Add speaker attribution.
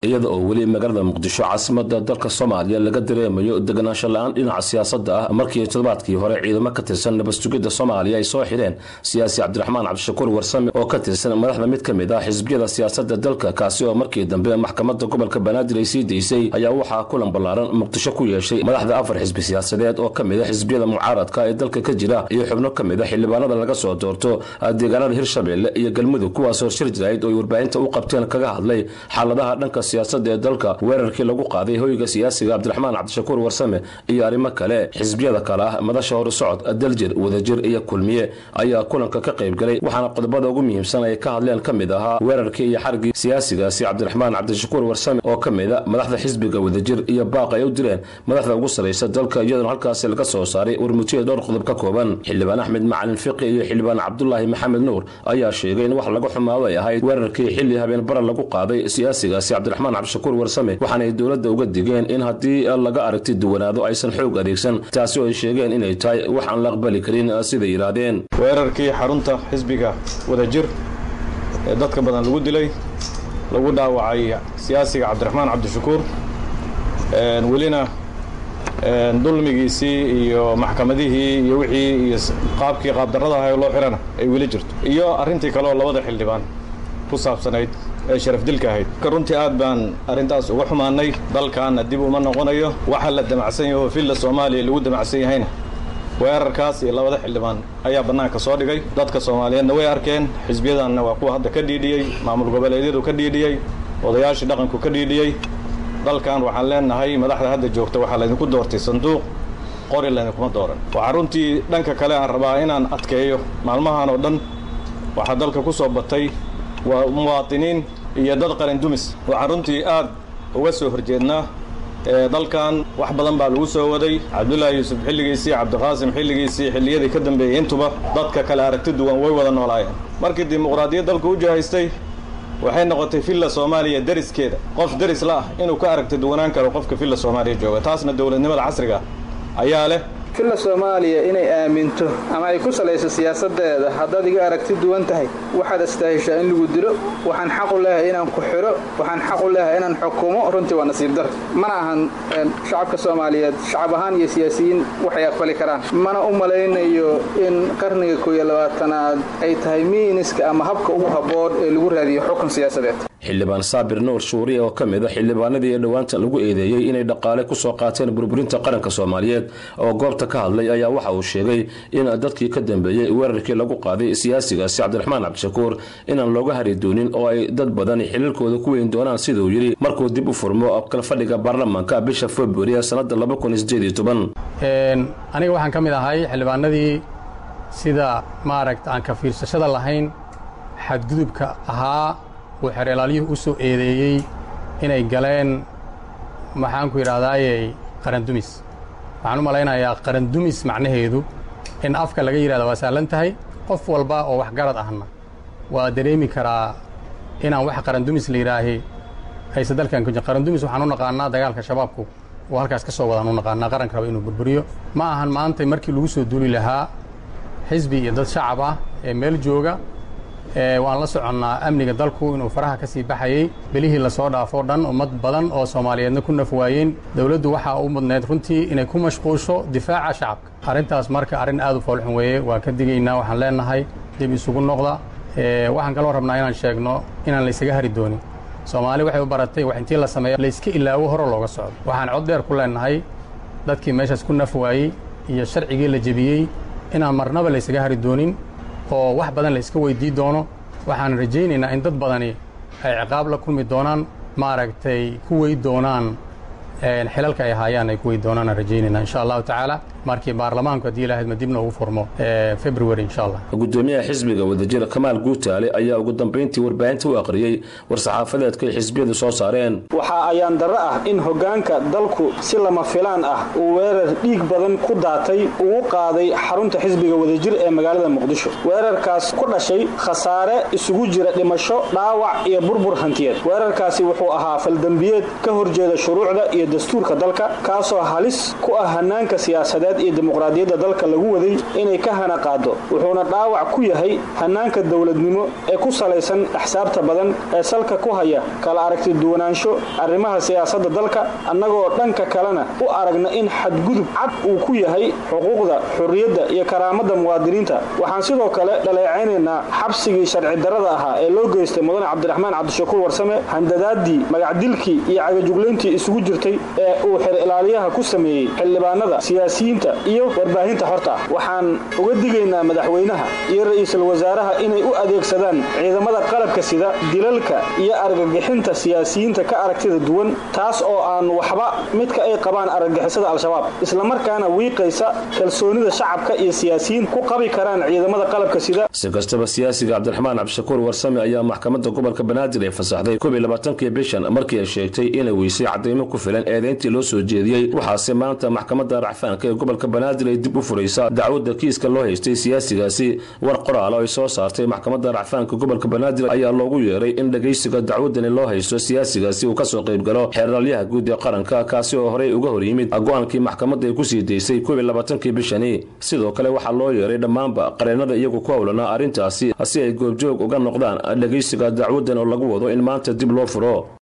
Speaker 1: iyada oo weli magaalada muqdisho caasimada dalka soomaaliya laga dareemayo deganaansho la-aan dhinaca siyaasadda ah markii toddobaadkii hore ciidamo ka tirsan nabadsugidda soomaaliya ay soo xidheen siyaasi cabdiraxmaan cabdishakuur warsame oo ka tirsan madaxda mid ka mid ah xisbiyada siyaasadda dalka kaasi oo markii dambe maxkamadda gobolka banaadir ay sii daysay ayaa waxaa kulan ballaaran muqdisho ku yeeshay madaxda afar xisbi siyaasadeed oo ka mid a xisbiyada mucaaradka ee dalka ka jira iyo xubno ka mid a xildhibaanada laga soo doorto deegaanada hirshabeelle iyo galmudug kuwaasoo shir jirayd oo ay warbaahinta u qabteen kaga hadlay xaaladaha dhanka siyaasadda ee dalka weerarkii lagu qaaday hoyga siyaasiga cabdiraxmaan cabdishakuur warsame iyo arrimo kale xisbiyada kale ah madasha horusocod daljir wadajir iyo kulmiye ayaa kulanka ka qayb galay waxaana qodobada ugu muhiimsan ay ka hadleen ka mid ahaa weerarkii iyo xarigii siyaasigaasi cabdiraxmaan cabdishakuur warsame oo ka mid a madaxda xisbiga wadajir iyo baaq ay u direen madaxda ugu saraysa dalka iyadoona halkaasi laga soo saaray warmutiya dhowr qodob ka kooban xildhibaan axmed macalin fiqi iyo xildhibaan cabdulaahi maxamed nuur ayaa sheegay in wax laga xumaado ay ahayd weerarkii xilli habeen bara lagu qaaday siyaasigaasi cabdiraxmaan cabdishakuur warsame waxaana ay dowladda uga digeen in haddii laga aragti duwanaado aysan xoog adeegsan taasi oo ay sheegeen inay tahay wax aan la aqbali karin siday yidhaahdeen
Speaker 2: weerarkii xarunta xisbiga wadajir ee dadka badan lagu dilay lagu dhaawacay siyaasiga cabdiraxmaan cabdishakuur welina dulmigiisii iyo maxkamadihii iyo wixii iyo qaabkii qaabdarrada ahay loo xirana ay weli jirto iyo arrintii kaleoo labada xildhibaan ku saabsanayd ee sharafdilka ahayd runtii aad baan arrintaas uga xumaanay dalkaana dib uma noqonayo waxa la damacsan yaho villa soomaaliya lagu damacsan yahayna weerarkaas iyo labada xildhibaan ayaa bannaanka soo dhigay dadka soomaaliyeedna way arkeen xisbiyadanna waa kuwa hadda ka dhiidhiyey maamul goboleedyadu ka dhiidhiyey odayaashii dhaqanku ka dhiidhiyey dalkan waxaan leenahay madaxda hadda joogta waxaa laydinku doortay sanduuq qori laydinkuma dooran waxaa runtii dhanka kale aan rabaa inaan adkeeyo maalmahan oo dhan waxaa dalka ku soo batay waa muwaadiniin iyo dad qalin dumis waxaan runtii aad uga soo horjeednaa dalkan wax badan baa lagu soo waday cabdullaahi yuusuf xilligiisii cabdiqaasim xilligiisii xilliyadii ka dambeeyey intuba dadka kale aragti duwan way wada noolaayeen markii dimuqraadiyad dalku u jahaystay waxay noqotay villa soomaaliya deriskeeda qof deris la ah inuu ka aragti duwanaan karo qofka villa soomaaliya jooga taasna dowladnimada casriga ayaa leh
Speaker 3: villa soomaaliya inay aaminto ama ay ku salayso siyaasadeeda haddaad iga aragti duwan tahay waxaad astaahishaa in lagu dilo waxaan xaq u leehay inaan ku xidho waxaan xaq u leehay inaan xukumo runtii waa nasiib dar mana ahan shacabka soomaaliyeed shacab ahaan iyo siyaasiyiin waxay aqbali karaan mana u malaynayo in qarniga kooiyo labaatanaad ay tahay miiniska ama habka ugu habboon ee lagu raadiyo xukun siyaasadeed
Speaker 1: xildhibaan saabir nuur shuuriye oo ka mid a xildhibaanadii ee dhowaanta lagu eedeeyey inay dhaqaale ku soo qaateen burburinta qaranka soomaaliyeed oo goobta ka hadlay ayaa waxa uu sheegay in dadkii ka dambeeyey weerarkii lagu qaaday siyaasigaasi cabdiraxmaan cabdishakuur inaan looga hari doonin oo ay dad badan xiliilkooda ku weyn doonaan siduu yidhi markuu dib u furmo kalfadhiga baarlamaanka bisha februari ee sannadda
Speaker 4: aniga waxaan ka mid ahay xildhibaanadii sida maaragta aan ka fiirsashada lahayn xadgudubka ahaa uu xereelaalyuhu u soo eedeeyey inay galeen maxaanku yidhahdaayey qarandumis waxaan u malaynayaa qarandumis macnaheedu in afka laga yidhahda waa sahlan tahay qof walba oo waxgarad ahna waa dareemi karaa inaan wax qarandumis la yidhaahi aysa dalkan ku jir qarandumis waxaan u naqaanaa dagaalka shabaabku oo halkaas ka soo wadaan u naqaanaa qaranka raba inuu burburiyo ma ahan maanta markii lagu soo duuli lahaa xisbi iyo dad shacab ah ee meel jooga waan la soconnaa amniga dalku inuu faraha ka sii baxayey belihii lasoo dhaafoo dhan ummad badan oo soomaaliyeedna ku naf waayeen dowladdu waxaa u mudnayd runtii inay ku mashquusho difaaca shacabka arrintaas marka arrin aad u foolxun weeye waa ka digaynaa waxaan leenahay dib isugu noqda waxaan kaloo rabnaa inaan sheegno inaan laysaga hari doonin soomaali waxay u baratay wax intii la sameeyo layska ilaawo hore looga socdo waxaan cod dheer ku leenahay dadkii meeshaas ku naf waayey iyo sharcigii la jebiyey inaan marnaba laysaga hari doonin oo wax badan la iska weydii doono waxaan rajaynaynaa in dad badani ay ciqaab la kulmi doonaan maaragtay ku wey doonaan xilalka ay haayaan ay ku wey doonaan aan rajaynayna insha allahu tacaala markii baarlamaanku haddii ilahayd ma dibna ugu furmo february insha allah
Speaker 1: gudoomiyaha xisbiga wadajir kamaal guutaale ayaa ugu dambayntii warbaahinta u aqriyey war-saxaafadeedka ay xisbiyadu soo saareen
Speaker 3: waxaa ayaan darro ah in hoggaanka dalku si lama filaan ah uu weerar dhiig badan ku daatay ugu qaaday xarunta xisbiga wadajir ee magaalada muqdisho weerarkaas ku dhashay khasaare isugu jira dhimasho dhaawac iyo burbur hantiyeed weerarkaasi wuxuu ahaa faldembiyeed ka horjeeda shuruucda iyo dastuurka dalka kaasoo halis ku ah hannaanka siyaasadeed soomaaliyeed iyo dimuqraadiyadda dalka lagu waday inay ka hana qaado wuxuuna dhaawac ku yahay hanaanka dowladnimo ee ku salaysan axsaabta badan ee salka ku haya kala aragti duwanaansho arrimaha siyaasadda dalka annagoo dhanka kalena u aragna in xadgudub cad uu ku yahay xuquuqda xorriyadda iyo karaamadda muwaadiniinta waxaan sidoo kale dhaleecaynaynaa xabsigii sharci darrada ahaa ee loo geystay mudane cabdiraxmaan cabdishakuur warsame handadaadii magacdilkii iyo cagajuglayntii isugu jirtay ee uu xer ilaaliyaha ku sameeyey xildhibaanada siyaasiyiinta iyo warbaahinta horta ah waxaan uga digaynaa madaxweynaha iyo ra'iisul wasaaraha inay u adeegsadaan ciidamada qalabka sida dilalka iyo argagixinta siyaasiyiinta ka aragtida duwan taas oo aan waxba midka ay qabaan argagixisada al-shabaab islamarkaana wiiqaysa kalsoonida shacabka iyo siyaasiyiin ku qabi karaan ciidamada qalabka sida
Speaker 1: si kastaba siyaasiga cabdiraxmaan cabdishakuur warsame ayaa maxkamadda gobolka banaadir ee fasaxday koob iyo labaatankii bishan markii ay sheegtay inay weysay cadaymo ku filan eedeyntii loo soo jeediyey waxaase maanta maxkamadda racfaanka ee gobolka banaadir ay dib u furaysaa dacwadda kiiska loo haystay siyaasigaasi war qoraal oo ay soo saartay maxkamadda racfaanka gobolka banaadir ayaa loogu yeeray in dhegaysiga dacwadani loo haysto siyaasigaasi uu kasoo qaybgalo xeeralyaha guud ee qaranka kaasi oo horey uga hor yimid go-aankii maxkamadda ay kusii daysay koob iyo labaatankii bishani sidoo kale waxaa loo yeeray dhammaanba qareennada iyagu ku howlanaa arrintaasi si ay goobjoog uga noqdaan dhegaysiga dacwadan oo lagu wado in maanta dib loo furo